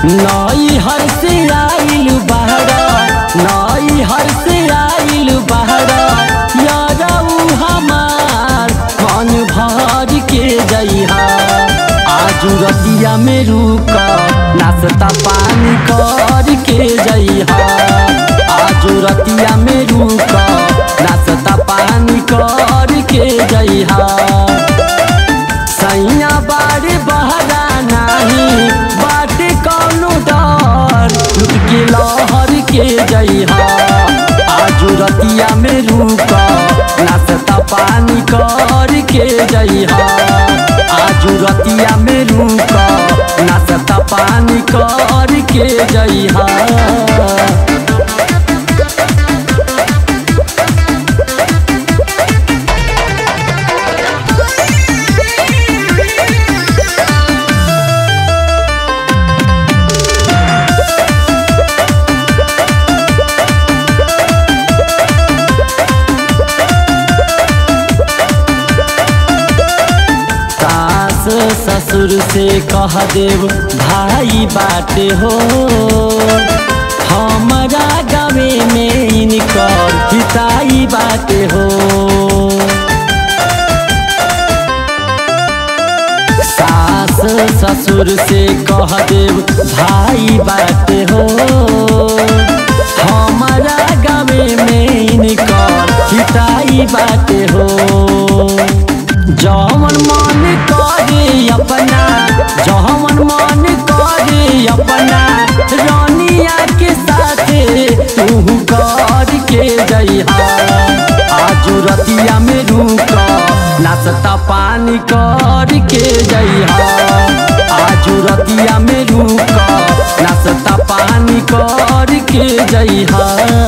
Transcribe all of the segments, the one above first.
नई हर से आइल बहरा नई हर से आइल बहरा यारऊ हमार मन भर के जइहा आजू रतिया में रुक नाश्ता पानी कर के जइहा आजू रतिया में रुक नाश्ता पानी कर के जइहा सैया बारे बहरा नाही बाटे कौनो डर लुट के लहर के जइहा आजू रतिया में रुक नाश्ता पानी कर के जइहा आजू रतिया में रुक नाश्ता पानी कर के जइहा सास ससुर से कह देव भाई बाटे हो हमारा गावे में इनकर हिताई बाटे हो सास ससुर से कह देव भाई बाटे हो हमारा गावे में इनकर हिताई बाटे हो जवन मन करे अपना जवन मन करे अपना रानिया के साथे तू कर के जइहा आजू रतिया में रुक नाश्ता पानी कर के जइहा आजू रतिया में रुक नाश्ता पानी कर के जइहा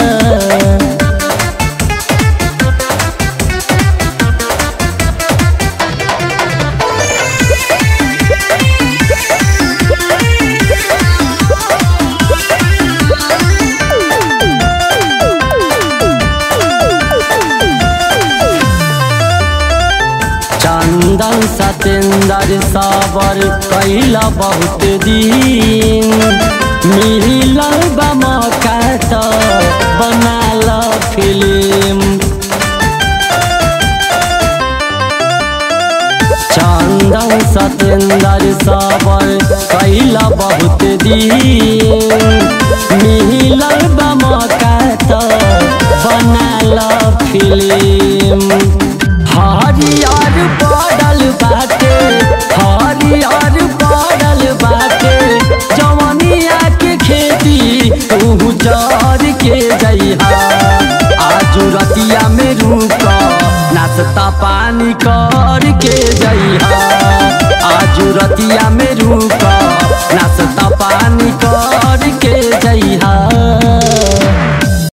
चंदन सतेंद्र सावर कैला बहुत दिन मिल मौका तो बनाल फिल्म चंदन सतेंद्र सावर कैला बहुत दिन मिल मौका तो बनाल फिल्म हरियर पड़ल बाटे हरियर पड़ल बाटे जवनिया के खेती तू जर के जइहा आजू रतिया में रुक नाश्ता पानी कर के जइहा आजू रतिया में रुक नाश्ता पानी कर के